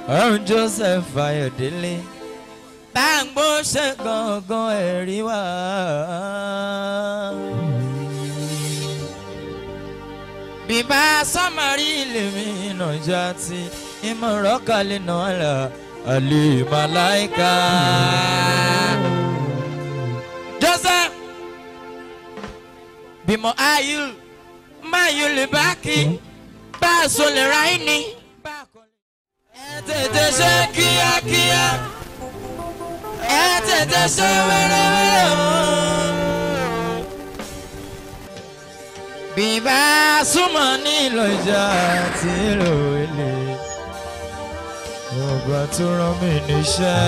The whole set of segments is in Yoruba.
ọ̀run joseph ayọ̀délé gbàngbó ṣe gangan ẹ̀rí wá. bíbá sọmọrí lèmi nàjà tí ìmọ̀ràn kalẹ̀ náà là àlè màláìka. joseph bímọ ayú máyú lè bá kí bá a sọ lè ra ẹni. ẹ tètè ṣe kíákíá ẹ tètè ṣe wẹ́rẹ́wẹ́rẹ́ o. bíbá súnmọ́ nílò ìjà tí lò ilé ọba tó rán mi níṣẹ́.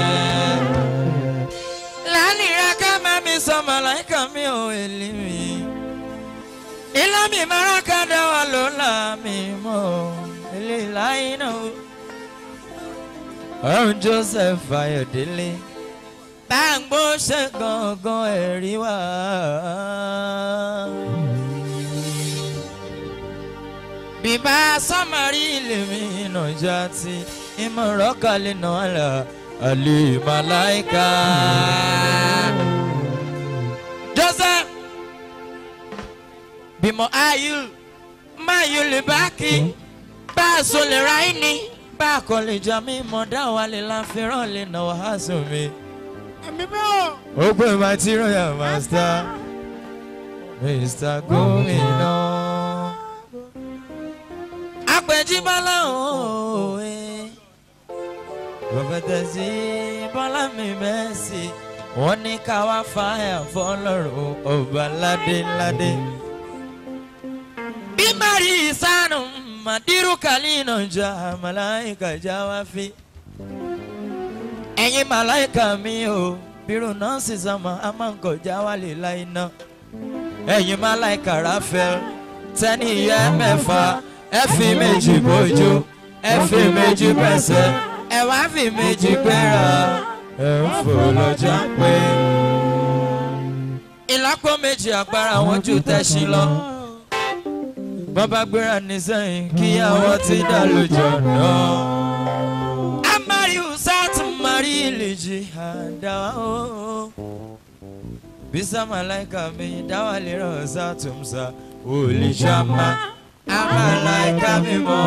lánìí ká má mi sọ màláìka mi ò èlé mi. ilé mi máa ká dá wa ló là mí mọ́ ilé láyé náà. ọ̀run joseph ayọ̀délé gbàngbó ṣe gangan ẹ̀rí wá. bíbá sọmọrí lèmi nàjà tí ìmọ̀ràn kalẹ̀ náà là àlè màláìka. joseph bímọ ayú máyú lè bá kí bá a sọ lè ra ẹni bá a kọ lè jà mí mọ̀ dá wa lè la fẹ́ràn lè nà wá sùn mi. ẹ̀mí bẹ́ẹ̀ ó pè má tí royal master mr gómìnà. àpèjì bọ́lá òwe prọfẹtẹsì bọ́lá mi mẹ́sì wọ́n ní ká wá fáyà fọlọ́run ọba ládéládé. bí mari sanu madiru kalina ja malaika já wá fi. ẹ̀yin malaika mi o bírò náà sì sọmọ a máa ń kọjá wálé láì ná. ẹ̀yin malaika rafael tẹ́ni ìyá mẹ́fà ẹ fi méjì bójú ẹ fi méjì pẹ̀sẹ̀ ẹ wá fi méjì gbéra ẹ ń fò lọ́jà pé. ìlápò méjì agbára wọn ju tẹ̀sí lọ. bọ́bá gbéra ní sẹ́yìn kíyàwó ti dá lójó náà. amari usat mari lèjì àdáwà ó. bisa malaika mi dáwà lè rọ̀ sátúmsá olùjàmá amalaika mi mọ́.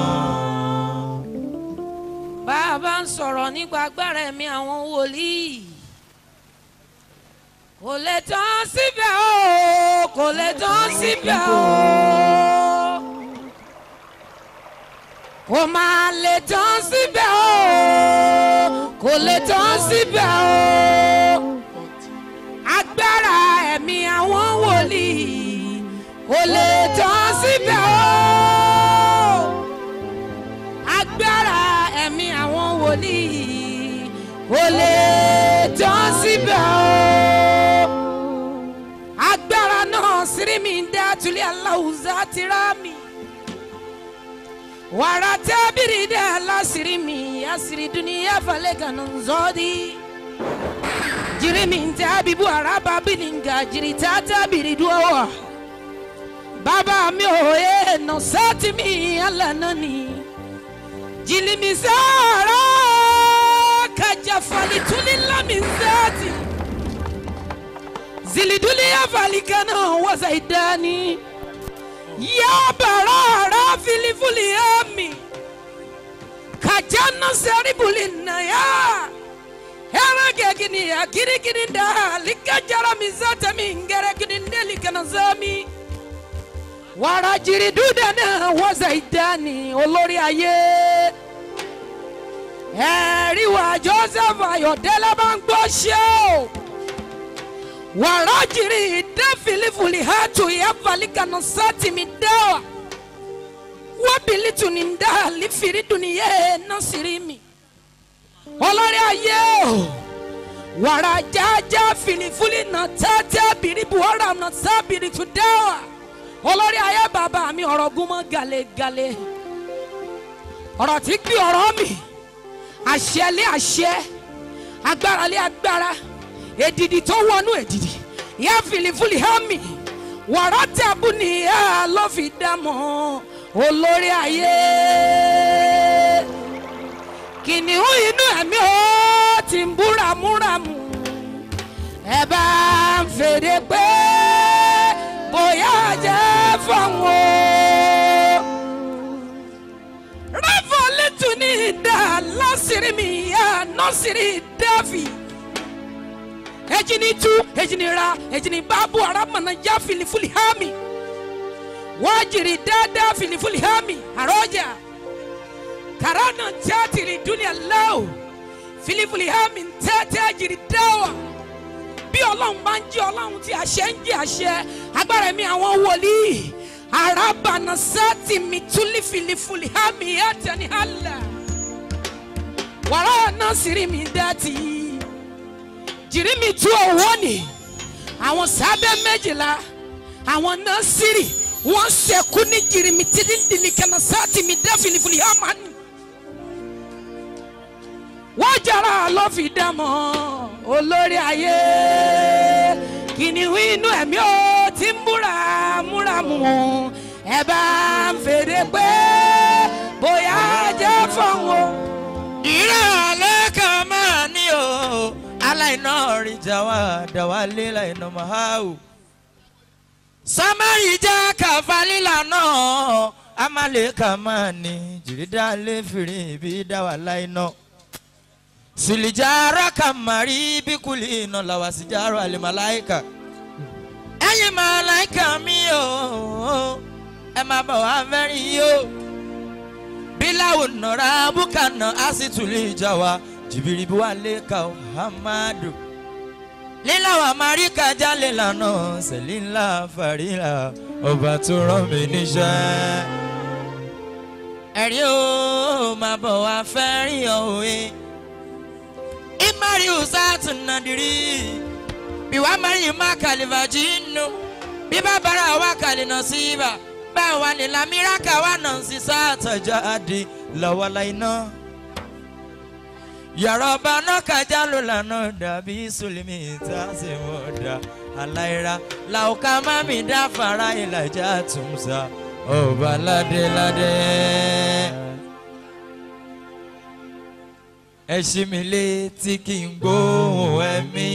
bá a bá ń sọ̀rọ̀ nípa agbára ẹ̀mí àwọn wòlíì kò lè tán síbẹ̀ o kò lè tán síbẹ̀ o kò máa lè tán síbẹ̀ o kò lè tán síbẹ̀ o agbára ẹ̀mí àwọn wòlíì kò lè tán síbẹ̀ o agbára ẹ̀mí àwọn wòlíì kò lè tán síbẹ̀ o. agbára náà sírí mi ń dá tulẹ̀ aláwùzá ti rá mi. wàrà tábìrì dá aláṣírí mi àṣírí dúníyà falẹ̀ kan zọ́ọ́dí. jiri mi ń dá bíbú araba bìlìngà jiri tá tábìrì dúró. bàbá mi ò yé nà sátì mi alànà ni jilimizara kajafali tulila mizati zilidulia valikana wazaidani ya barara filifuli ami kajana seribulina ya heragegini ya kirikininda likajara mizata mingerekininde likanazami wàràjìrìdúdànà wọ́sàìdánì olórí ayé ẹ̀rí wa joseph ayọ̀dẹ́lẹ̀ bá ń gbọ́ ṣé o wàràjìrì ìdáfìlìfùlì hàtù ìyáfàlìkànà sátìmí dáwà wábìlìtù ní ndá àlìfìrí dùnìyẹ násìrí mi olórí ayé o wàrà jájá fìlìfùlì nà tẹ́tẹ́ bìrìbù ọ̀rọ̀ nà sábìrì tù dáwà olórí ayé bàbá mi ọ̀rọ̀ gúnmọ́ galegale ọ̀rọ̀ tí gbé ọ̀rọ̀ mi àṣẹ lé àṣẹ agbára lé agbára èdìdì tó wọnú èdìdì ìyá fìlìfìlì hàmì wàrà tàbú ni ìyá ló fi dámọ̀ olórí ayé kìnìún inú ẹ̀mí ó ti ń búramúramù ẹ bá ń fèrè pé bóyá jẹ́ fọ́nwó. rẹ́fọ̀lẹ́tù ní ìdá lásìrí mi yá nọ́sìrì dáfì ejini tu ejini ra ejini babu aramana ya filifuli hami wajiri dada filifuli hami aroja karana jatiri dunia lao filifuli hami tẹ́tẹ́ ajiri dáwà bí ọlọ́run bá ń jẹ́ ọlọ́run tí àṣẹ ń jẹ́ àṣẹ agbára mi àwọn wòlíì arabana sati mituli filifuli hami ẹtẹni hala wàrà náà sírí mi dẹ́tì jìrìmì tú owó ni àwọn sábẹ́ méjìlá àwọn nọ́ọ̀sìrì wọ́n ṣẹ̀kú ní jìrìmì tìdíndìní kẹ́nà sáàtì mi dá filifili hamani. wọ́n jara lọ́fìdámọ̀ olórí ayé kìnìún inú ẹ̀mí ó ti ń múra múra mú ẹ bá ń fèrè pé bóyá jẹ́ fọ́nwó. ìrọ̀lẹ́ kan máa ní o aláìná ọ̀rìjà wa dàwa lé láìná mahau. samari jẹ́ kàfálílà náà amaleka máa ní jìrìdá lé fìrí ibi dáwà láìná. silijara kamari bíkúlì iná làwà síjàrò àlèmàláìkà. ẹ̀yin màláìkà mi o ẹ máa bọ̀ wá fẹ́rí yìí o bilawo nọra bukana asituli jawa jibiribu aleka hamadu lílàwà marika jalè lànà sẹlíńlá farila ọba tó rán mi níṣẹ́. ẹ̀rí o máa bọ̀ wá fẹ́ rí òwe imari usatu nadiri biwa mari ma kalivaji nù bíbá bara wa kàlínà síbà báwa ni lamiraka wa nà ń sísá àtọ̀jọ́ àdì lọ́wọ́lá iná. yàrá ọba náà kájà ló lànà dàbí sùlùmí tá a sì mọ̀ dá aláìra làwùká mami dá fara ìlàjà tùmùsà ọba ládéládé. ẹ ṣí mi létí kí n gbóhùn ẹ̀mí.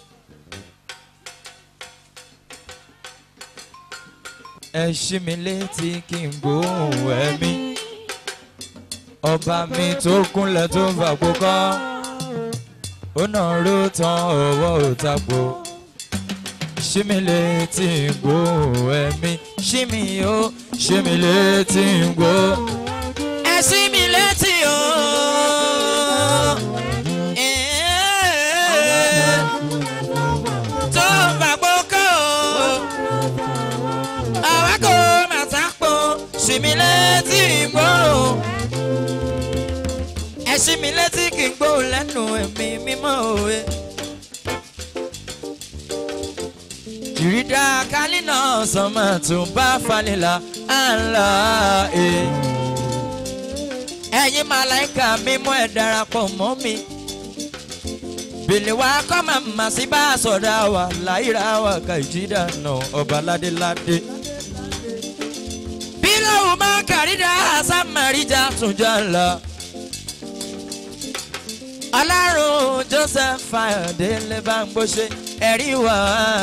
ẹ ṣí mi létí kí n gbóhùn ẹ̀mí. ọba mi tó kúnlẹ̀ tó ń fàgbó kọ́ ó náà ró tán ọwọ́ òtàpó. ṣí mi létí gbóhùn ẹ̀mí ṣí mi ó ṣí mi létí gbó. ẹ ṣí mi létí o. tó ń fàgbó kọ́ o àwa kò mà sápò ṣì mí létí ìgbóhùn ẹ ṣí mi létí kí n gbóhùn lẹ́nu ẹ̀mí mímọ́ òwe. ìrídà kálínà sọmọ tó bá falẹ̀là àlà ẹ̀. ẹ̀yin màláìka mímọ́ ẹ̀ darapọ̀ mọ́ mi. bèlè wa kọ́ màmá sí bá a sọ̀dá wa láìra wa kà ìjìdá nà ọba ládéládé bilawo ma kàrídà sàmàríjà túnjà ńlá. ọlọ́run joseph ayọ̀délé bá ń gbóṣe ẹ̀rí wá.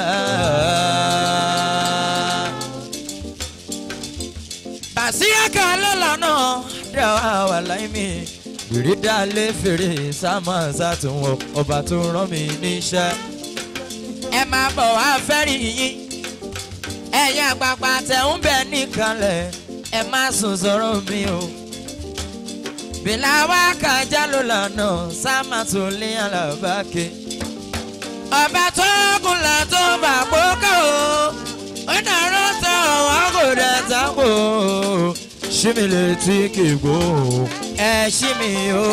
bàṣíyà kan lọ́lọ́nà dáwà wà láìmí ìrídà lé fèrè sámà sátúnwọ̀ ọba tó rán mi níṣẹ́. ẹ máa bọ̀ wá fẹ́rí yín ẹ̀yin àgbààgbà tẹ̀ ń bẹ̀ níkànlẹ̀ ẹ má sùn sọ̀rọ̀ mi o. bìlà wa kájà ló lànà sáàmà tó lé alábàáké. ọba tó kùnlà tó bà pókà o ó dàrú tó wọn kò dẹ̀ sápò. ṣí mi létí kì í gbó ẹ ṣí mi o.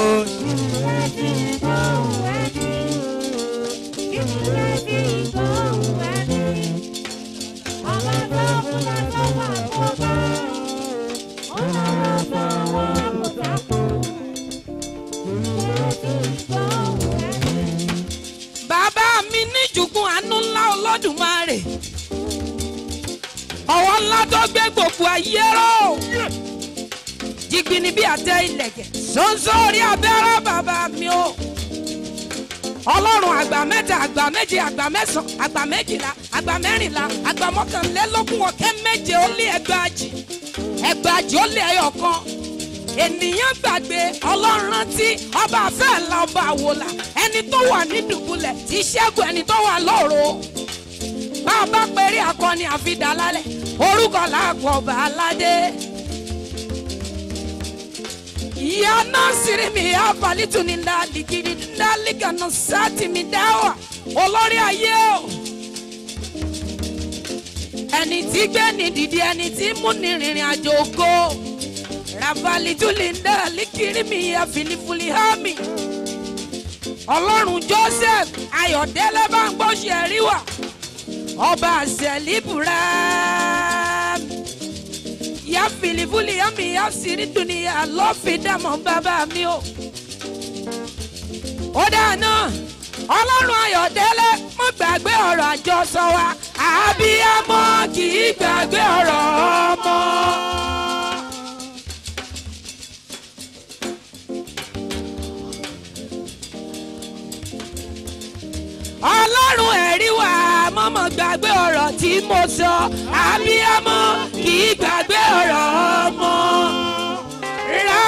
bàbá mi ní jùgùn àánú ńlá ọlọ́dúnmáre ọwọ́ ńlá tó gbé gbogbo ayé ró jìgbìnì bí àtẹ ìlẹ̀kẹ̀ ṣoṣo orí abẹ́rẹ́ bàbá mi o ọlọ́run àgbà mẹ́ta àgbà méje àgbà mẹ́sàn-án àgbà méjìlá àgbà mẹ́rìnlá àgbà mọ́kànlélógún ọ̀kẹ́ méje ó lé ẹgbàájì ẹgbàájì ó lé ẹyọ kan ènìyàn gbàgbé ọlọ́run rántí ọba àfẹ́ẹ̀lá ọba àwòlà ẹni tó wà ní dùbúlẹ̀ tí ṣẹ́gun ẹni tó wà lóru bá a bá péré akọni àfidàlálẹ̀ orúkọ làákọ̀ ọba aládé ìyá náà sírí mi abalitu ní ndalikiri ndalikanu sátì mi dáwà olórí ayé o ẹni tí gbé ní dìde ẹni tí mú ní rìnrìn àjò ògo rabalitu ní ndalikiri mi àfìlífìlí hàmì ọlọ́run joseph ayọ̀dẹ́lẹ́ bá ń gbọ́ ṣe rí wà ọba àṣẹlíbùrẹ́ ya filifuli ya mi ya siri duniya lọ fi dàmọ́ bàbá mi o. ó dáná ọlọ́run ayọ̀dẹ́lẹ́ mo gbàgbé ọ̀rọ̀ àjọsọ wa àbíyamọ kì í gbàgbé ọ̀rọ̀ ọmọ. ọlọ́run ẹ̀rí wà mọ́mọ́ gbàgbé ọ̀rọ̀ tí mo sọ àbíyamọ kì í gbàgbé ọ̀rọ̀ ọmọ. Ra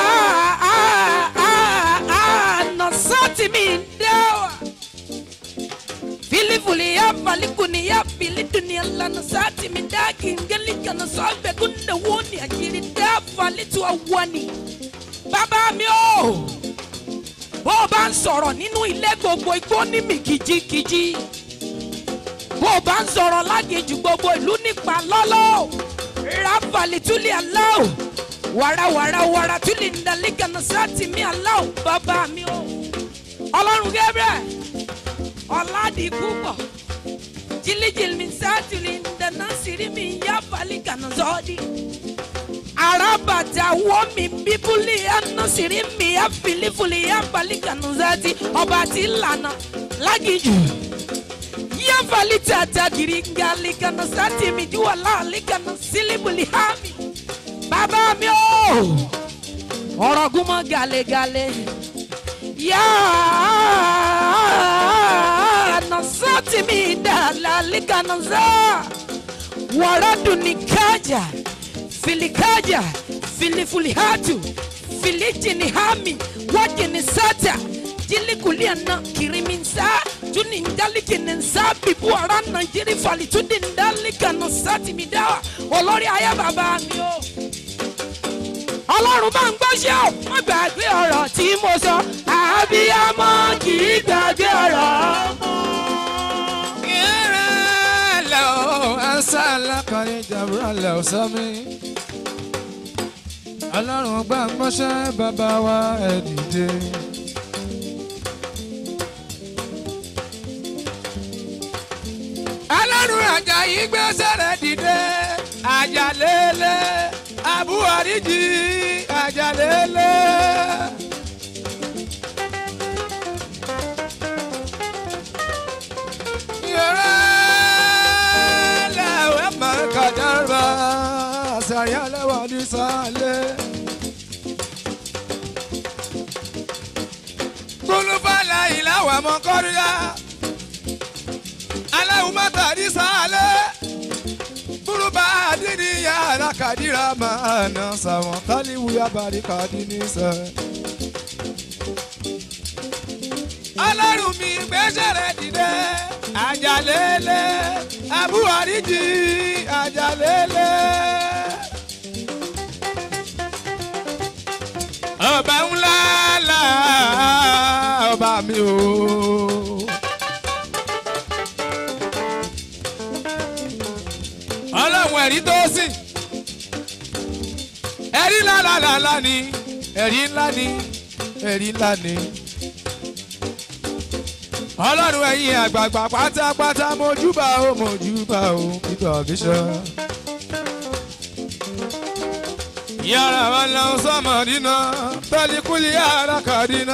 àná sọ́ọ̀tì mi ń dẹ́wà. Filifuli ya falikuni ya filiduni lana sati mi da kingeli kana sọgbẹ kunde woni akiri da falitu awani. Bàbá mi o bó o bá ń sọ̀rọ̀ nínú ilé gbogbo igbó ní mi kìjikìji bó o bá ń sọ̀rọ̀ lágejù gbogbo ìlú nípa lọ́lọ́ ráfàlì túlẹ̀ aláwọ̀ wàràwàrà wàrà túlẹ̀ ńdàlígànà sáàtì mi aláwọ̀ bàbá mi o ọlọ́run gẹ́gẹ́ ọ̀làdì púpọ̀ jìlìjìlì mi sáàtìlì ńdàná sírí mi yá fàlígànà sọ́ọ́dì arabata womi bíbélì anasiri mi afilifuli abalikanu-zati ọba ti lànà lágìjù yafali tata girigalikanu sati mi juwala alikanu silibuli hami bàbá mi o ọ̀rọ̀ gúnmọ́ galegale yáa nasati mi dala alikanu-za wàràdùn ní kájà filikaja filifulihatu filijinihami wajinisata jilikuliana kiriminsa juninjalikininsa bibuara najiri falitudindalikana satimidawa olórí ayé bàbá mi o ọlọ́run bá ń gbọ́ṣẹ́ ò má gbàgbé ọ̀rọ̀ tí mo sọ àbíyamọ kì í gbàgbé ọ̀rọ̀ ọmọ. Kírẹ́lẹ̀ o, ẹ̀sẹ̀ lẹ́kọ̀ọ́rin jàbúrọ̀lẹ̀ ò sọ́mi. Ọlọ́run gbà ń gbọ́ṣẹ́ bàbá wa ẹ̀ dìde. Ọlọ́run Àjàyí gbẹ́sẹ̀ rẹ̀ dìde. Àjàlélẹ̀ Àbúwáríjì Àjàlélẹ̀. Yorùbá máa kàdárà sàyálẹ̀wà ní sàlẹ̀. Kúlúfàlà ìlàwà mọ́ kọ́ríyá. Aláwọ̀ mọ́tà ní sàlẹ̀. Kúlúbà àdínní yàrá kàdíra máa nà sàwọn kálíwù yàbàrí kàdí ní sẹ́. Ọlọ́run mi gbẹ́sẹ̀ rẹ̀ dìde àjàlélẹ̀ àbúwáríjì àjàlélẹ̀. ọba ńlá là ọba mi o. ọlọ́run ẹ̀rí tó sìn ẹ̀rí ńlá ni ẹ̀rí ńlá ni ẹ̀rí ńlá ni ọlọ́run ẹ̀yin àgbààgbà pátápátá mojúbà ó mojúbà ó peter bishop. yàrá wa lọ sọmọ dínà tọ́líkúlì yàrá kan dínà.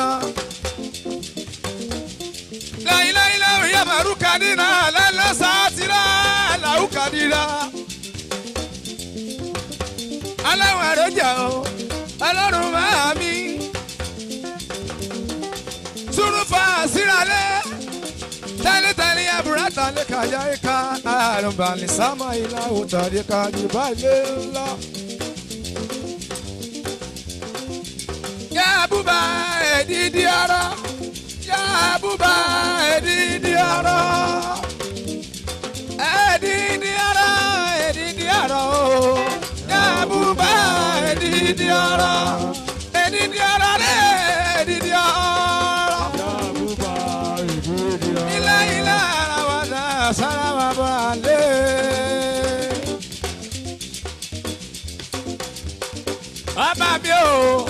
láyìnláyìnláwìn yà máa rúkà dínà lẹ́lẹ́sà tìrà làwùkà dínà. aláwọ̀ àròjà o ọlọ́run máa mi síralé tẹ́lítẹ́lí ẹ̀bùrẹ́ tàlẹ́ kájà ìka àrùnbàlì sámà ìlà òtàdé kájú balẹ̀ ńlá. Yabuba edidi ara, yabuba edidi ara, edidi ara, edidi ara o, yabuba edidi ara, edidi ara le edidi ara. Ilé ilé ara wa dá sára wa bá lé. Ọba mi o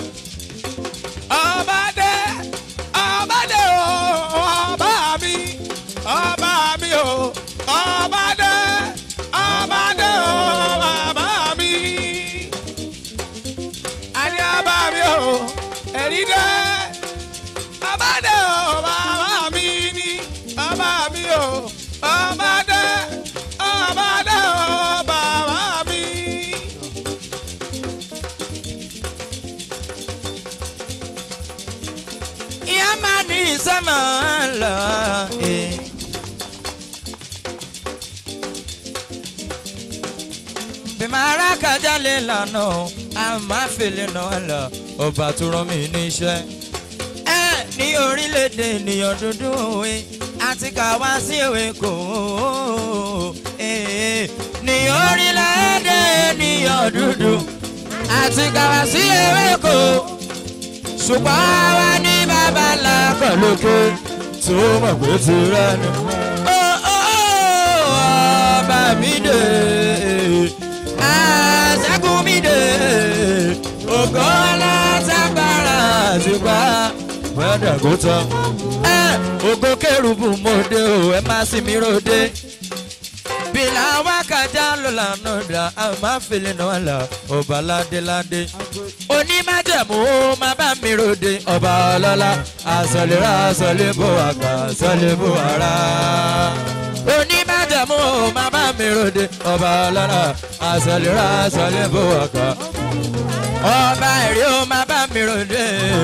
ọba dé ọba dé o ọba mi ọba mi o ọba dé ọba dé o ọba mi àní ọba mi o ẹni dé ọba dé o ọba mi ni ọba mi o ọba dé ọba dé o ọba mi. ìyá máa ní sẹ́mà lọ. eh. bí màá rà kájà lè lànà a máa fèlè náà lọ ọba tó rán mi níṣẹ́. ẹ ní orílẹ̀-èdè ènìyàn dúdú òwe àti kàwá sí ìwé kò eh, ní orílẹ̀-èdè ènìyàn dúdú àti kàwá sí ìwé kò ṣùgbọ́n àwa ní bàbá ńlá kan lókè tó mọ̀ pé ti rẹ̀ ni. Ó, ó, ó, ọba mi dé àṣẹ́gun mi dé ògo aláṣàgbára àtìpá gbọ́dọ̀ kó tán. ẹ ògo kérubù mo dé o ẹ má sì mí ròde bìlà wákàtí ló lànà dà á máa fèlè náà là ọba ládéládé onímájẹ̀mú ó máa bá mi ròde ọba ọlọ́lá àsọlérà àsọlébò àgbà àsọlébò ara onímájẹ̀mú ó máa bá mi ròde ọba ọlọ́lá àsọlérà àsọlébò àgbà ọba ẹ̀rí ó máa bá mi ròde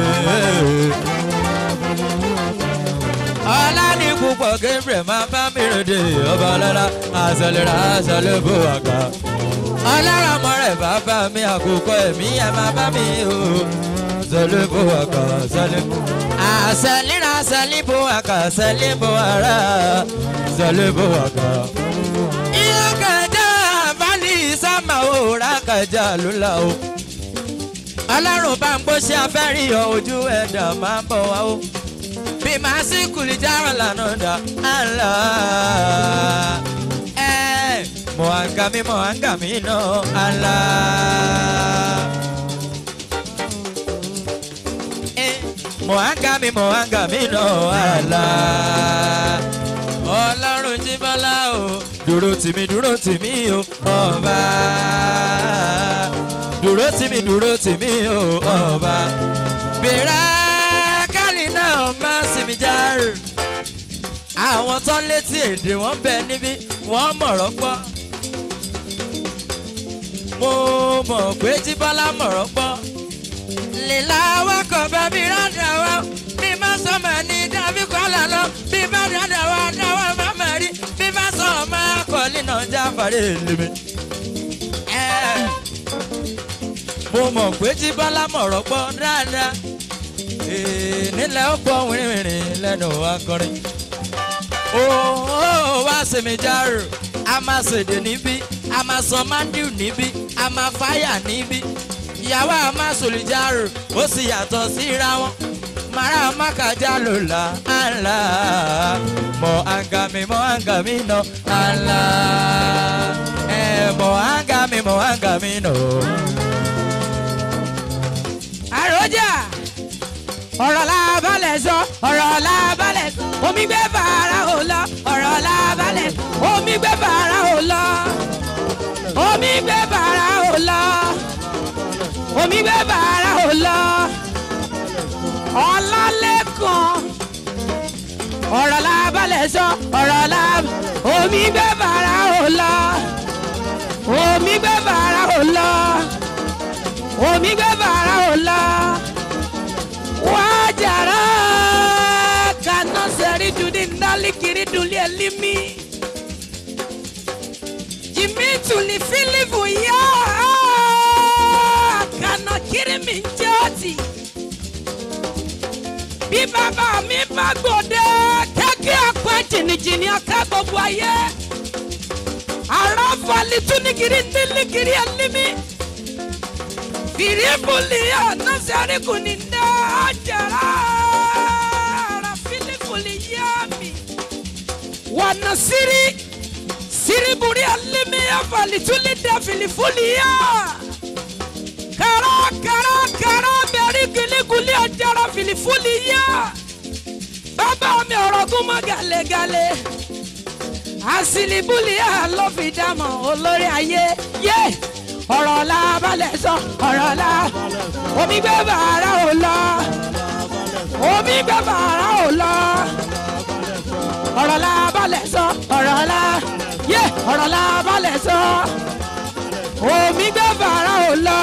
ọlá ní púpọ̀ gabriel máa bá mi ròde ọba ọlọ́lá àsọlérà àsọlébò àgbà ọlọ́run ọmọ rẹ̀ bàbá mi àkókò ẹ̀mí ẹ̀ máa bá mi o. Sọlẹ́bù àkà sọlẹ́bù. Àṣẹlíra sọlẹ́bù àkà sọlẹ́bù ara sọlẹ́bù àkà. Iye kẹjọ àbálí sámà òòrà kẹjà lóla o. Ọlọ́run bá ń gbó ṣe afẹ́rí ọ ojú ẹ̀dá máa ń bọ̀ wá o. Bí màá sí kùlìjáràn lànà dà á là á. Ẹ́ẹ̀ mohangami mohangami no ala. Eh, mohangami mohangami no ala. ọlọ́run jí bọ́lá o dúró tìmí dúró tìmí o ọba. dúró tìmí dúró tìmí o ọba. bèrè kálí náà má sinmi járe àwọn tó ń létí èdè wọn bẹ níbí wọn mọ̀rọ̀ gbọ́ mo mọ̀ pé tí bọ́lá mọ̀rọ̀ gbọ́ lílà awakọ̀ bẹ́bí rádà wá bí má sọmọ ní dábí kọ́là lọ bí bá rádà wá dáwọ́ má mọ̀ rí bí bá sọ ọmọ akọ̀lì náà jáfàrí lèmi. Ẹ́, mo mọ̀ pé tí bọ́lá mọ̀rọ̀ gbọ́ dáadáa Ee, nílẹ̀ ó gbọ́ wìrìwìrì lẹ́nu akọrin ó wá sèmi járò a máa ṣèdè níbí a máa sọ mandiu níbí a máa fáyà níbí ìyàwó a máa sòlìjárò ó sì yàtọ̀ síra wọn mara makaja ló la àlá mọ àǹgàmì mọ àǹgàmì nà àlá ẹ mọ àǹgàmì mọ àǹgàmì nà. àròjà ọ̀rọ̀ la balẹ̀ sọ ọ̀rọ̀ la balẹ̀ sọ omi gbé fara ò lọ ọ̀rọ̀ la balẹ̀ sọ omi gbé fara ò lọ omi gbé fara ò lọ omi gbé fara ò lọ ọlálẹ́kan ọ̀rọ̀ la balẹ̀ sọ ọ̀rọ̀ la omi gbé fara ò lọ omi gbé fara ò lọ omi gbé fara ò lọ wájàrá kaná dalikiri duli elimi jimi tuli filifu ya kana kiri mi jọti bí bàbá mi bá gbòde kẹ́kẹ́ apá jìnnìjìnnì aká gbogbo ayé ara fali tunigiri niligiri elimi firibuli anasari kuninda ajara ara filikuli yami wanasiri siriburi elimi afali tulida filifuli ya kara kara kara bẹ̀rí giliguli ajara filifuli ya bàbá mi ọ̀rọ̀ gún mọ́ gàlẹ́gàlẹ́ asilibuli ló fi dámọ̀ olórí ayé yé ọ̀rọ̀ la balẹ̀ sọ ọ̀rọ̀ la omi gbé bàrà ò lọ omi gbé bàrà ò lọ ọ̀rọ̀ la balẹ̀ sọ ọ̀rọ̀ la yé ọ̀rọ̀ la balẹ̀ sọ omi gbé bàrà ò lọ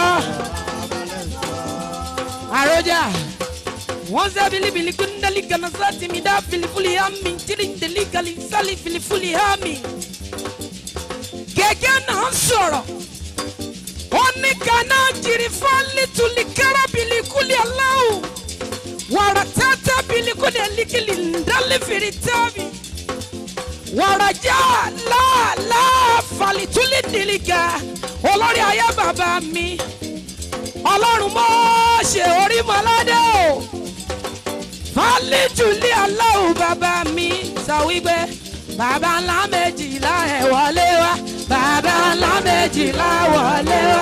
àròjà wọ́n sẹ́ bilibili kúndàlí ganasa tìmí dá filifuli hami tirindeli gali sali filifuli hami. gẹ́gẹ́ náà sọ̀rọ̀ ó ní kaná jìrì fọ́lì tuli kára bili kuli aláwù wàrà tata bili kuli alikili ndálé fèrè tábì wàrà já láàlá fàlì tuli dìlìkà olórí ayé bàbá mi ọlọ́run mọ́ ṣe orí mọ́ládé o fálẹ́jùlẹ̀ aláwọ̀ bàbá mi sọ wípé bàbá ńlá méjìlá ẹ̀ wọlé wá bàbá ńlá méjìlá wọlé wá.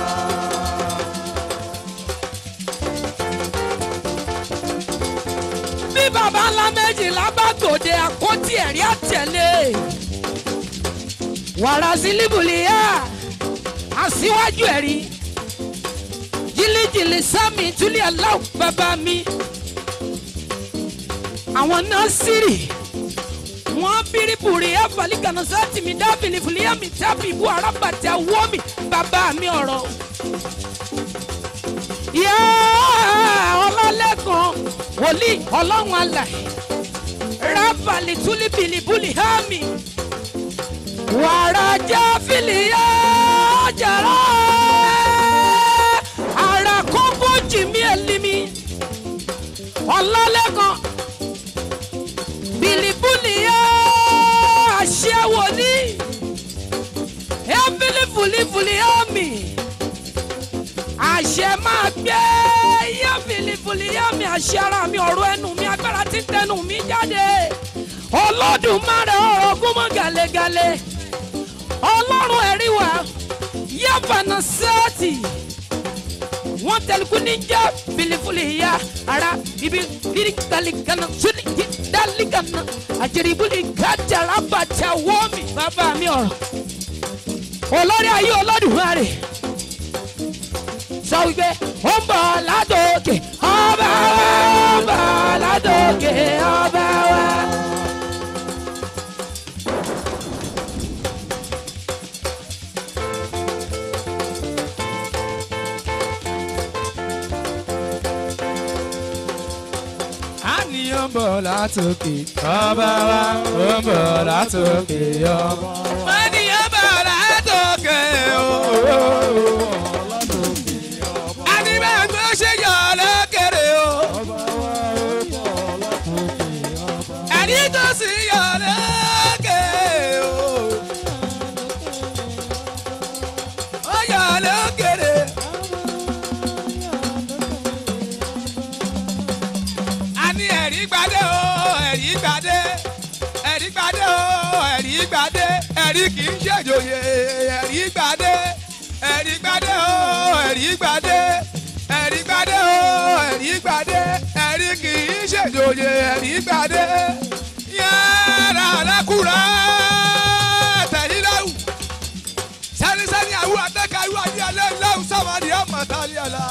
bí bàbá ńlá méjìlá bá gòdè àpótí ẹ̀rí àtẹ̀lé wàrà sílíbùlìyà àṣìwájú ẹ̀rí jìlìjìlì sámi túlẹ̀ aláwọ̀ bàbá mi àwọn nọ́ọ̀sìrì wọ́n bíríbùrì ẹ̀fọ́lì gànàṣá tìmí dábìlì fúlíàmì tábì ibú arábàtì awọ́mì bàbá mi ọ̀rọ̀. yá ọlọ́lẹ́kan wòlíì ọlọ́run alàyè rábàlì túlíbìlì búlì hámi wàrà já fìlìyà jàrá ara kókó jìmí ẹ̀límì ọlọ́lẹ́kan bilibuliya aṣẹ́wòlí ẹ́fílì fúlífúlíyá mi àṣẹ máa gbé yá fìlífúlíyá mi àṣẹ ara mi ọ̀rọ̀ ẹnu mi agbára tí tẹnu mi jáde olódùmarè ọ̀rọ̀ gúnmọ́ gàlégàlé ọlọ́run ẹ̀rí wa yábànà sẹ́ẹ̀tì wọ́n tẹ̀lékún níjà fìlífúlíyá ara ibi biri dalikana suli di dalikana àjẹrìbùlì kájàrà bàtà wọ́ọ̀mì bàbá mi ọ̀rọ̀ olórí ayé olódùmarè sọ wípé ó ń bọ̀ látòkè ọba wa ó ń bọ̀ látòkè ọba wa. àníyàn bọ̀ látòkè ọba wa ó ń bọ̀ látòkè ọba. àníyàn bọ̀ látòkè o. àníbẹ̀ tó ṣe yọ lókèrè o. àní tó sì yọ lókè o. ó yọ lókèrè. a ní ẹ̀rí gbadé o ẹ̀rí gbadé ẹ̀rí gbadé o ẹ̀rí gbadé ẹ̀rí kì í ṣèjòyè ẹ̀rí gbadé ẹ̀rí gbadé o ẹ̀rí gbadé ẹ̀rí gbadé o ẹ̀rí gbadé ẹ̀rí kì í ṣèjòyè ẹ̀rí gbadé yàrá alákùrá tẹ̀líláwù sẹ́nisẹ́ni àwọn àtẹ́kàwé adíyalẹ́ ńláwù sáwádìí àmọ̀tálíàlá.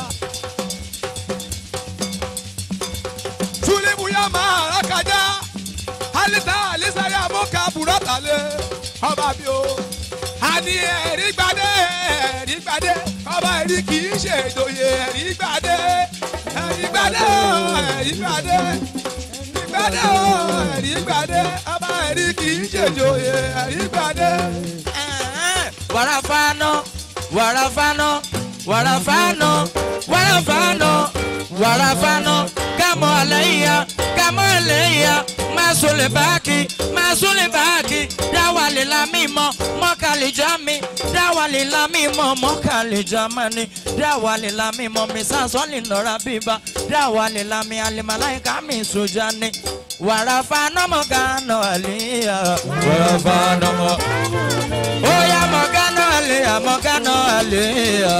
tulibu ya mara kaja alita alisari amoka buratale ọba bi o àní ẹ̀rí gbadé ẹ̀rí gbadé ọba ẹ̀rí kì í ṣe ìdòye ẹ̀rí gbadé ẹ̀rí gbadé ẹ̀rí gbadé ẹ̀rí gbadé o ẹ̀rí gbadé ọba ẹ̀rí kì í ṣèjòyè ẹ̀rí gbadé. Warafano, warafano, warafano, warafano, warafano. Kamo aleya, kamo aleya. Masule baki, masule baki. Dawali la mimo, mokali jami. Dawali la mimo, mokali jamani. Dawali la mimo, misasoli nora biba. Dawali la mi alimalaika mi sujani. Warafano mogano aliya. Warafano mo. Oya mọ̀gánà àlèyà mọ̀gánà àlèyà.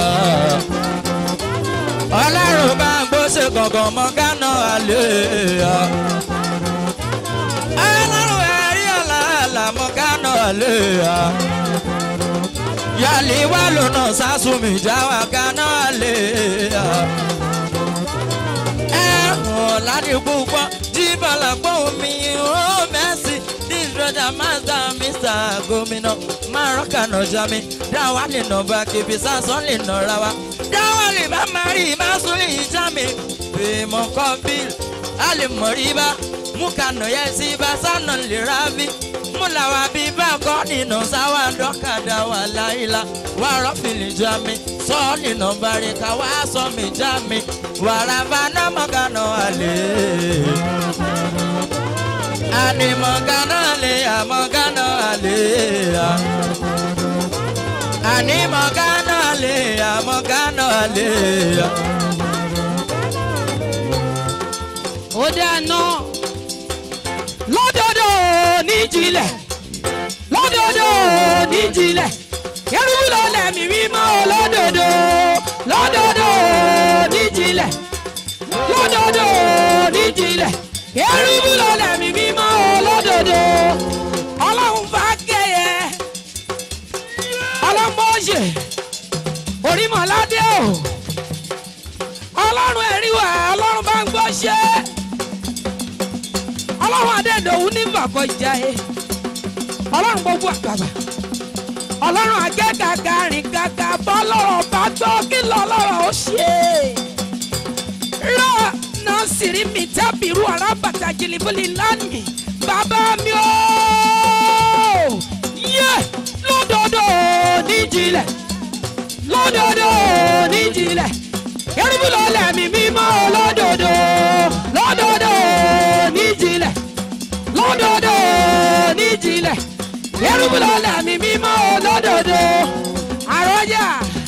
Ọlọ́run bá ń gbóṣe gàngàn mọ̀gánà àlèyà. Ọlọ́run ẹ̀rí ọ̀làlà mọ̀gánà àlèyà. Yàlí wà lónà sásùnmí jáwà gánà àlèyà. Ẹ̀hún ládìgbò gbọ́ jíbọ̀lá gbóhùn mi ó mẹ́sì. This brother master Mr. Gómìnà Márọ́kà nọ̀jà mi. Dáwà lè nà bá kébì sásán lè nà ra wa. Dáwà lè bá máa rí ìmásùn lè já mi. Fèèmọ̀ kọ́ bíl, a lè mọ̀ rí bá. Mú kànà yẹ sí bá sánà lè ra bí. Mú làwà bí bá kọ́ nínú sáwà dọ́kadà wà láìla. Wà rọ́fìlì já mi. Sọ́ọ̀lì nà bá rí ká wá sọ mi já mi. Wàrà bá náà mọ̀gánà wà lè. Ani mọ̀gánà lè àmọ̀gánà lè à. Ani mọ̀gánà lè àmọ̀gánà lè à. ó dáná lọ́dọọdọ níjìnlẹ̀ lọ́dọọdọ níjìnlẹ̀ kẹrùbù lọ́lẹ̀ mi mímọ́ lọ́dọọdọ lọ́dọọdọ níjìnlẹ̀ lọ́dọọdọ níjìnlẹ̀ kẹrùbù lọ́lẹ̀ mi mímọ́ lọ́dọọdọ ọlọ́run bá kẹyẹ ọlọ́mọ́ọ̀ṣẹ̀ orímọ̀ládé o ọlọ́run ẹ̀rí wà ọlọ́run bá ń gbọ́ ṣe ọlọ́run adẹ́dọ̀wù ní bàbọ̀ ìjà ẹ ọlọ́run gbogbo àgbàgbà ọlọ́run akẹ́kàkà rìn kàkà bọ́ lọ́rọ̀ bá gbọ́ kí lọ lọ́rọ̀ ó ṣe rọ náà sì rí mi tábìrú arábàtà jìlìbìlì lánìí bàbá mi ó yẹ lọ́dọọdọ níjìnlẹ̀ lọ́dọọdọ níjìnlẹ̀ kẹrìbù lọ́lẹ̀ mi mímọ́ lọ́dọọdọ lọ́dọọdọ níjìnlẹ̀ lọ́dọọdọ níjìnlẹ̀ kẹrìbù lọ́lẹ̀ mi mímọ́ lọ́dọọdọ àrọ́jà.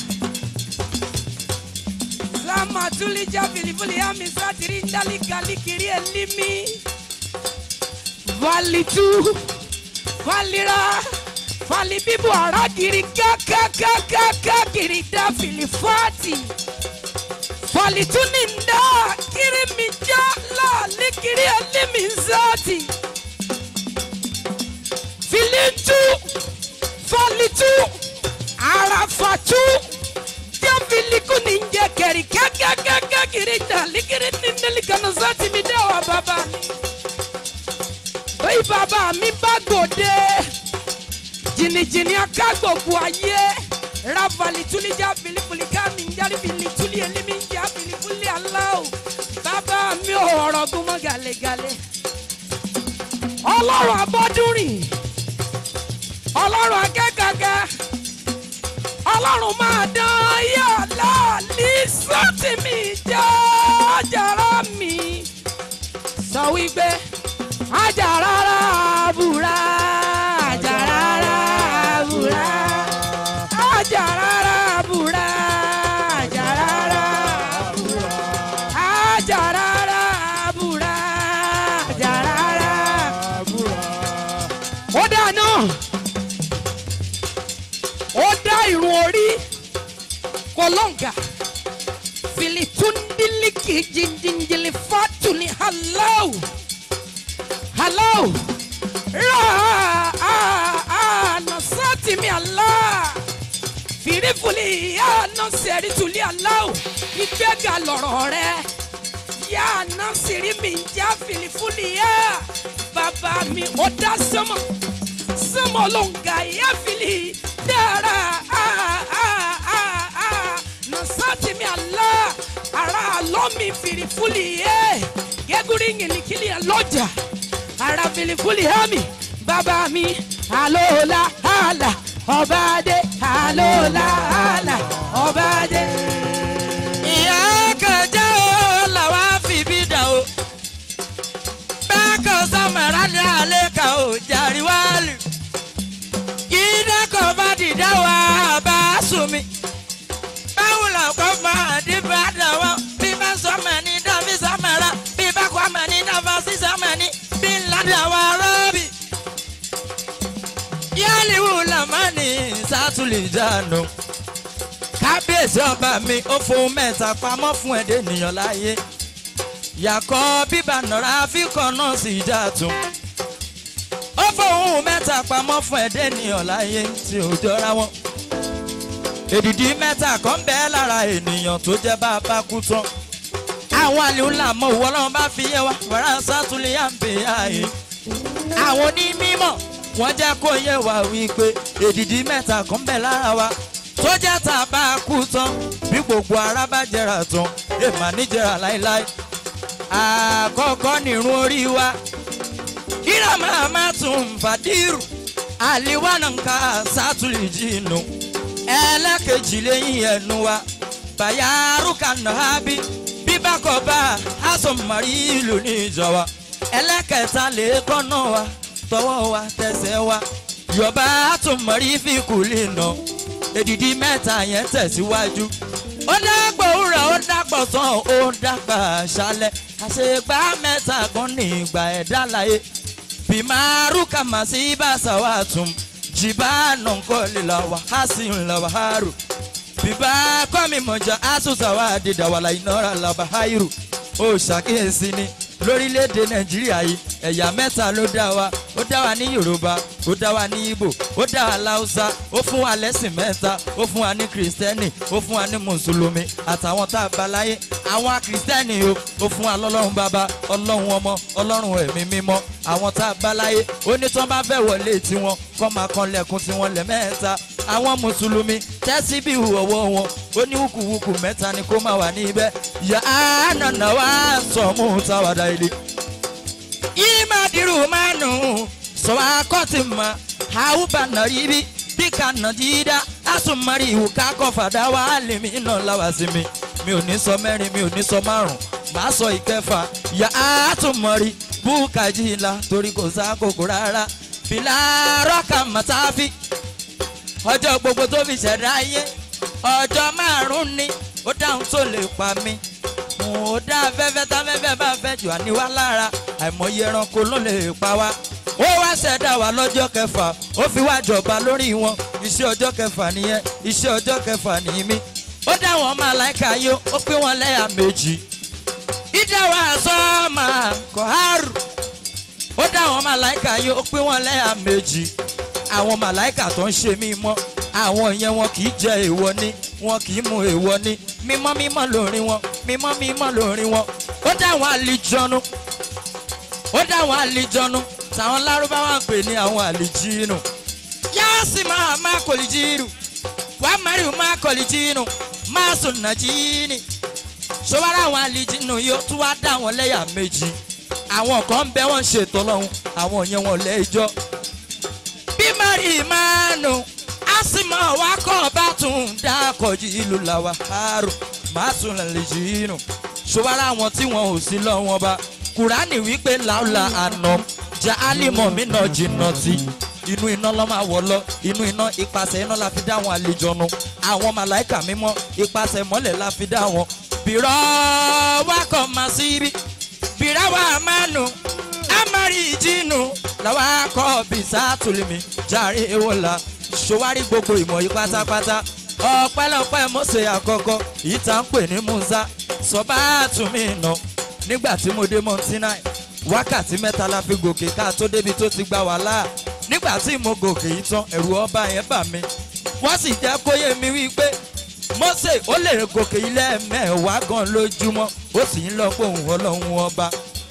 Lama tulija filifili ami satiri ndali gali kiri elimi. Valitu, valira, valibibu aragiri kakakakaka kiri da filifati. Valituninda kiri mijala likiri elimi zati. Filitu, valitu, arafatu jafiliku ninje keri kakakaka kiri da likiri nindali kanu zati mi dawa baba mi. Oyi bàbá mi bá gòde jìnnìjìnnì aká gbogbo ayé ravali tulija filifili ká mi ń jáde fili tuli elimi ń já filifili aláwò bàbá mi ò ọ̀rọ̀ gun mọ́ galegale ọlọ́run abọ́dúnrìn ọlọ́run akẹ́kọ̀ọ́kẹ́ ọlọ́run máa dán yàrá ní sọ́ọ̀tì mi jẹ́ ọjàrá mi sọ wípé ajarara bura ajarara bura ajarara bura ajarara bura ajarara bura ajarara bura. ó dáná ó dá irun orí kọlọ́ǹgà filitundiliki jinjinjili fatuni halau halau ra nasati mi ala firifuli ya nasiri tuli alau ìgbéga lọ̀rọ̀ rẹ ya nasiri mi ń já filifuli ya bàbá mi ó dá sọmọ sọmọ ló ń ga ya fili dára nasati mi ala ara lọ́ mi firifuli yẹ. gúrí yìnlíkìlì lọ́jà ara filifuli hami bàbá mi àlọ́ọ̀la àlà ọba adé àlọ́ọ̀la àlà ọba adé. ìyá kẹjẹ o làwa fi bí dà o bákan sọmọra ní alẹ́ kan ò jàrí wálù ìdá kan bá dìdá wa bá sùn mi báwo la kọ́ máa dín bá dà wá bí bá sọmọ ní dàbí sọmọra bí bá kọ́ ọmọ ní dàbá sí sọmọ ní bí ńlá dà wá rọ́bì yálìwò làmánì sátúlì jánu kábíyèsí ọba mi ó fún mẹ́ta pamọ́ fún ẹ̀dẹ́ ènìyàn láyé yàkọ́ bíbá nọ̀rọ̀ àfikọ́ náà sì já tún ó fóun mẹ́ta pamọ́ fún ẹ̀dẹ́ ènìyàn láyé tí ò jọra wọn èdìdí mẹ́ta kan bẹ́ẹ̀ lára ènìyàn tó jẹ́ bá a bá kú tán àwọn àlèhùn làmọ́ òwò ọlọ́run bá fi yé wa wàrà sátúlẹ̀ yà ń bè áyé àwọn onímọ̀ wọ́n jẹ́ kó yé wa wípé èdìdí mẹ́ta kan bẹ́ẹ̀ lára wa tó jẹ́ tá a bá a kú tán bí gbogbo ara bá jẹrà tán èèmà níjẹrà láéláé àkọ́kọ́ nìrun orí wa kíra máa má tún fàdírù àlìwánà ń ka sátúlì jìnnù ẹlẹ́kejì lẹ́yìn ẹnu wa bàyárù kànáà hábí bíbákọ̀ọ́bá àsọ̀mọ̀rí ìlú níjọba ẹlẹ́kẹta lè kọ́nà wa tọwọ́ wa tẹsẹ̀ wa yọba àtúmọ̀rí fíkù lè nà èdìdí mẹ́ta yẹn tẹ̀síwájú ó dàgbà òwúrọ̀ ó dàgbà sàn ó dàgbà ṣálẹ̀ àṣegbá mẹ́ta kan ní ìgbà ẹ̀dá láyé bímárù kàmá sí bàṣà wà tún jìbá nàǹkọ́ lè la wà á sì ń la wà á rò bíbá kọ́mi mọ̀jà á tún sàwà àdìdà wà láì náírà la wà á rò ó ṣàkíyèsí ni lórílẹ̀‐èdè nàìjíríà yìí ẹ̀yà mẹ́ta ló dá wa ó dá wa ní yorùbá ó dá wa ní ìgbò ó dá wa láwùsá ó fún wa lẹ́sìn mẹ́ta ó fún wa ní kìrìsìtẹ́nì ó fún wa ní mùsùlùmí àtàwọn tá a bá láyé àwọn kìrìsìtẹ́nì o ó fún wa lọ́lọ́run bàbá ọlọ́run ọmọ ọlọ́run ẹ̀mí mímọ́ àwọn tá a bá láyé ó ní tí wọ́n bá fẹ́ wọlé tiwọn kọ́ máa kan lẹ́kùn tiwọn lẹ́mẹ́ta àwọn mùsùlùmí tẹ́sí bí ìhùwọ̀wọ́ wọn ó ní wùkùwùkù mẹ́ta ni kó máa wà níbẹ̀ yà á nànà wá sọ̀mù táwàdà ilé. ìmàdìrú máa nù sọ̀wọ́ akọ́tì mọ́ àwùbá nàrí bí bí ká nà dídá àsùnmọ́rí ìwù kákọ́ fàdá wà á lè mí náà láwà sí mi mi ò ní sọ mẹ́rin mi ò ní sọ márùn màá sọ ìkẹfà yà á tún mọ̀rí búkàjì ńlá torí kò sákòkò rárá fìlà rọ́kà mọ́tàfí ọjọ́ gbogbo tó fi ṣẹ̀dá ayé ọjọ́ márùn-ún ni ó dáhùn tó lè pa mí mo dá afẹ́fẹ́ táfẹ́fẹ́ bá fẹ́ jù àníwá lára àìmọye ẹranko ló lè pa wá ó wá ṣẹ̀dá wa lọ́jọ́ kẹfà ó fi wá jọba lórí wọn iṣẹ́ ọjọ́ kẹfà nìyẹn iṣẹ́ ọjọ́ kẹfà ní mí ó dá wọn màláìka yó ó pín wọn lẹ́yà méjì ìdáwà sọ́ọ̀mà kọ́hárù ó dá wọn màláìka yó ó pín wọn lẹ́yà méjì àwọn màláìkà tó ń ṣe mímọ́ àwọn yẹn wọn kì í jẹ èèwọ̀ ní wọn kì í mu èèwọ̀ ní mímọ́ mímọ́ lórí wọn mímọ́ mímọ́ lórí wọn ó dá àwọn àlìjọnu ó dá àwọn àlìjọnu táwọn lárúbáwá ń pè ní àwọn àlìjínù yáàsì máa má kòlìjínù wà á mẹ́rin má kòlìjínù má sùn nàjíìnì ṣọwárà àwọn àlìjínù yóò tún wá dá àwọn lẹ́yà méjì àwọn kan ń bẹ wọ́n ń ṣètò ọlọ́run àwọn yẹn wọn lẹ́jọ́ bí mari mánu asima wa kọ́ bá tún dákọ̀jì ìlú làwà àrò má tún lè jìnnà ṣọwárà àwọn tí wọn ò sí lọ́wọ́n bá kùránì wípé làálà àná jẹ́ álímọ̀ mi náà jìnnà tí inú iná lọ́ máa wọ̀ lọ inú iná ipasẹ̀ iná la fi dá àwọn àlejò nu àwọn màláìkà mímọ́ ipasẹ̀ mọ́lẹ̀ la fi dá wọn. bìrọ̀ wákọ̀ máa sí ibi bìrọ̀ wà máa nù amari ìjìnnù làwọn akọ bìsà tùlùmí jàre ewòlá ṣòwárí gbogbo ìmọ̀ yìí pátápátá ọpẹ́lọpẹ́ mọ́sẹ̀ àkọ́kọ́ yìí tá ń pè ní musa sọ́bà àtúnmí iná nígbà tí mo dé mọ́tínà wákàtí mẹ́ta la fi gòkè ká tó débi tó ti gba wàhálà nígbà tí mo gòkè yìí tán ẹ̀rù ọba yẹn bà mí wọ́n sì jẹ́ kó yé mi wípé mọ́sẹ̀ ó lè gòkè ilé mẹ́wàá gan lójúmọ́ ó sì ń lọ pé òun ọlọ́run ọba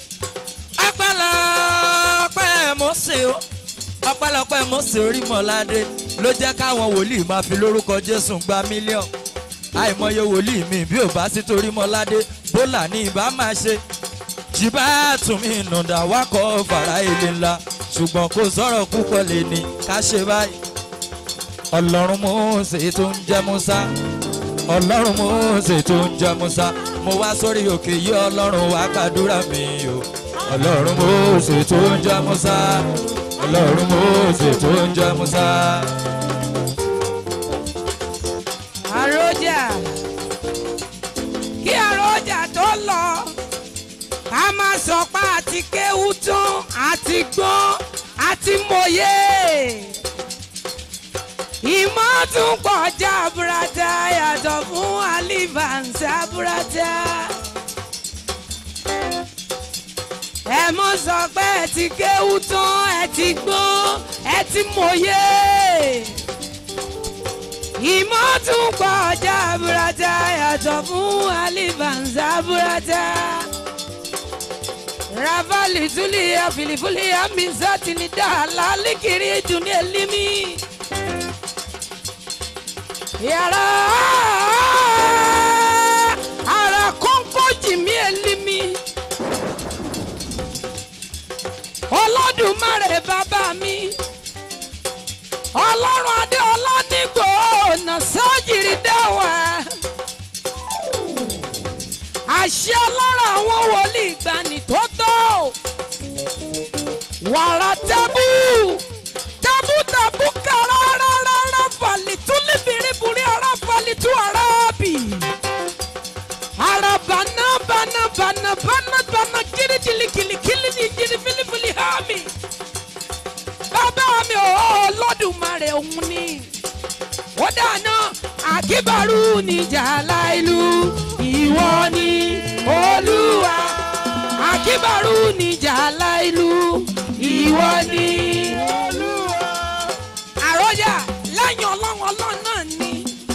ọpẹ́lọpẹ́ mọ́sẹ̀ o ọpẹ́lọpẹ́ mọ́sẹ̀ orímọ̀ládé ló jẹ́ káwọn wòlíì máa fi lórúkọ jésù gba mílíọ̀nù àìmọye wòlíì mi bí ò bá sí torí mọ́ládé bólà ní ìbá máa ṣe jìbá tùmí nùdà wákọ̀ fara ilé ńlá ṣùgbọ́n kò sọ̀rọ̀ púpọ̀ lè ní ká ṣe báyìí ọlọ́run Mósè tó ń jẹ́ Músá ọlọ́run Mósè tó ń jẹ́ Músá mo wá sórí òkè yí ọlọ́run wá gbàdúrà mi o ọlọ́run Mósè tó ń jẹ́ Músá ọlọ́run Mósè tó ń jẹ́ Músá. àròjà kí àròjà tó lọ ká má sọ pé àti kéwú tán àti gbọ́n àti mòye ìmọ̀ tún pọ̀ jaburata yàtọ̀ fún alivansa burata ẹ mọ̀ sọ pé ẹ ti kéwú tán ẹ ti gbọ́n ẹ ti mòye ìmọ̀ tún pọ̀ jaburata yàtọ̀ fún alivansa burata. Ravali tulia filifulia mizati ni dala likiri juni elimi. Yàrá ara kọ́ńkọ́ jìmí elimi. Olódùmarè bàbá mi. Ọlọ́run adé ọlọ́dìgbò ọ̀nà sọ́jìrì dáwà. Àṣẹ ọlọ́run àwọn wòlíì ìgbàanì tó tó. Wàrà tábù tábù tábù kàrà rárá fàlìtú líbìrìbìrì ara fàlìtú arábì. Ara bànà bànà bànà bànà bànà kiri kili kili kili ni jiri filifili hàmì. Bàbá mi ò Olódùmarè òun ni. Ó dáná àkíbàrú níjà láìlú ìwọ ni Olúwa. Àkíbàrú níjà láìlú ìwọ ni Olúwa. Àròyà lẹ́yìn ọlọ́run ọlọ́run náà ni.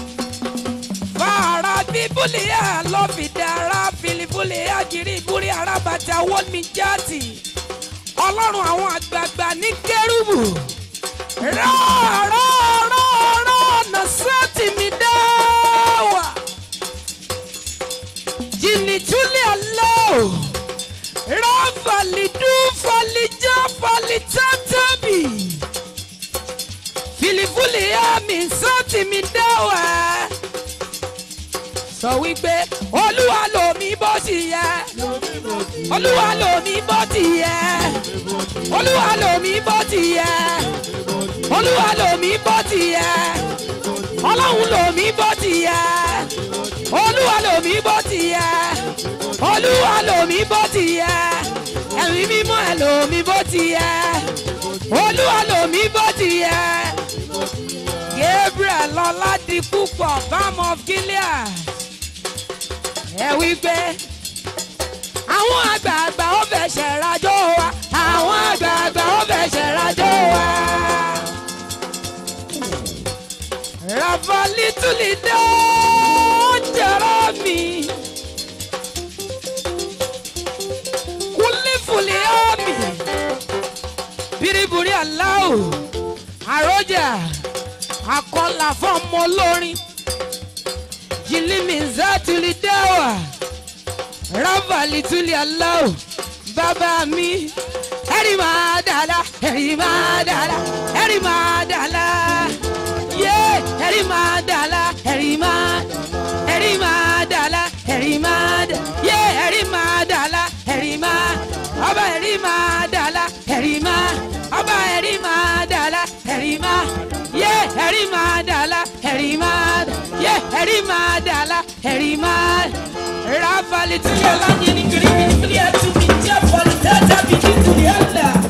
Fàrà bíbélì ẹ̀ lọ́ fi dára filifuli àgírí ìbúrí arábàtà wọ́lmi jáàtì. Ọlọ́run àwọn àgbààgbà ní kérúbù. Rọ́ọ̀rọ̀ọ̀rọ̀ ọ̀nà sẹ́ẹ̀tì mi dá wà. Jìnnì túlẹ̀ ọlọ́. Ráfàlìdú fàlìjà fàlìtàtàbì. Fìlìfúlì àmì sẹ́ẹ̀tì mi dá wà. Sọ wípé Olúwa lòmí bó ti yẹ. Olúwa lòmí bó ti yẹ. Olúwa lòmí bó ti yẹ. Olúwa lòmí bó ti yẹ. Ọlọ́run lòmí bó ti yẹ. Olúwa lòmí bó ti yẹ. Olúwa lòmí bó ti yẹ. Ẹ̀mí mímọ́ ẹ̀ lòmí bó ti yẹ. Olúwa lòmí bó ti yẹ. Gabriel Ọládì púpọ̀ Balm of Gilead. Ẹ wí pé àwọn àgbààgbà ó fẹsẹ̀ rajó wa. Àwọn àgbààgbà ó fẹsẹ̀ rajó wa. Rafali Tulido Jeremy. Kulifuli Omi. Biriburi Aláwò. Àròjà. Akọ́là fọ́ọ̀mù olórin. Jìlímì Zátìlì Dáwà. Rafali Tuli Aláwò. Bàbá mi. Ẹ̀rí máa dàda. Ẹ̀rí máa dàda. Ẹ̀rí máa dàda yé ẹ̀rí máa dàla ẹ̀rí máa ẹ̀rí máa dàla ẹ̀rí máa dà yé ẹ̀rí máa dàla ẹ̀rí máa ọba ẹ̀rí máa dàla ẹ̀rí máa ọba ẹ̀rí máa dàla ẹ̀rí máa yé ẹ̀rí máa dàla ẹ̀rí máa yé ẹ̀rí máa dàla ẹ̀rí máa rafali tí yẹ lánìí ní kiri kiri kiri ẹ̀ tún mi jẹ́ fọlì tẹ́tẹ́ mi ní tùdí ẹ̀ là.